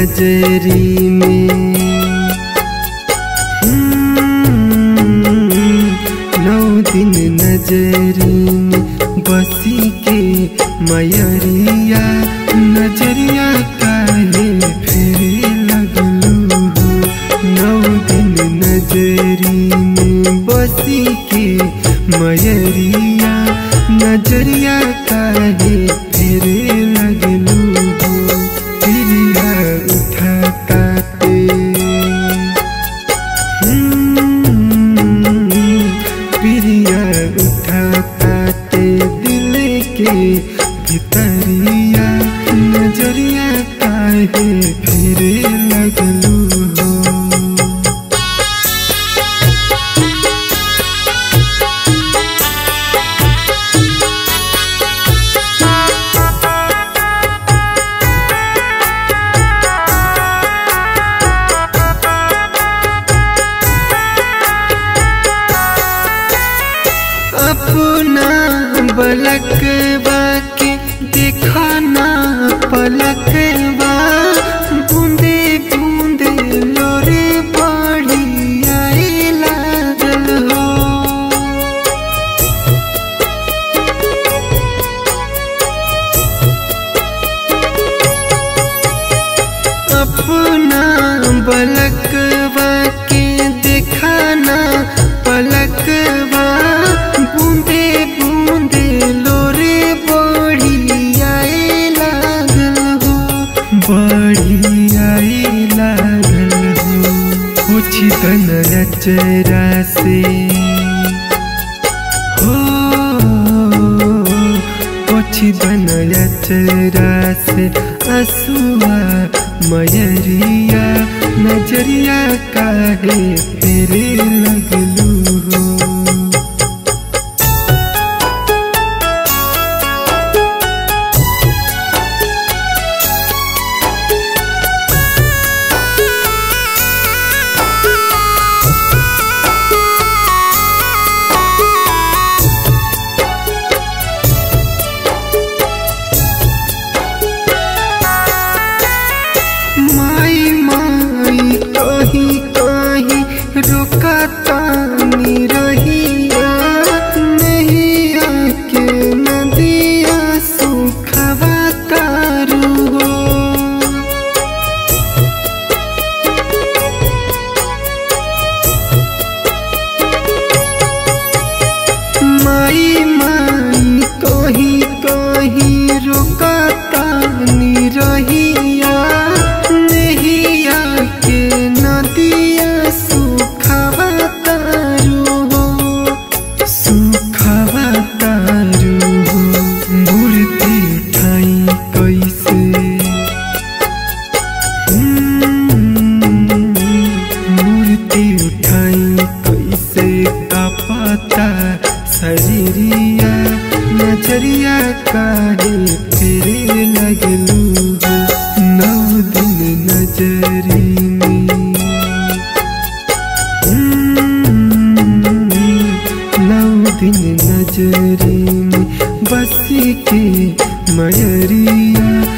नजरी में नौ दिन नजरी में बसी के मयरिया नजरिया काहे फेरे लगलू हो नौ दिन नजरी में बसी के मयरिया नजरिया काहे फेरे लगलू हो पिरिया उठा काटे पिरिया उठा काटे दिल के भितरिया नजरिया काहे फिरे लगलू हो अपना बलकवा के दिखाना पलकवा बूंदे बूंदे लोरे पड़ी आए लागल हो अपना बलकवा के दिखाना पलकवा बूंदे बूंदे लोरे बड़ी आए लागल हो बड़ी आए लागल हो कुछ तन रचरा से हो कुछ तन रचरा से असुआ मयरिया नजरिया काहे फेरे लगलू हो माई माई कहीं कहीं रुका तानी रहिया नहीं आके नदिया सुखवा तारू हो माई माई कहीं कहीं रुका तानी रहिया नहिया के नदिया सुखवा तारू हो सुखवा तारू हो मूर्ति ठाई कैसे मूर्ति उठाई कैसे का पता शरीरिया नजरिया काहे फिरे लगलू हो नौ दिन नजरी में नौ दिन नजरी में बस के मयरिया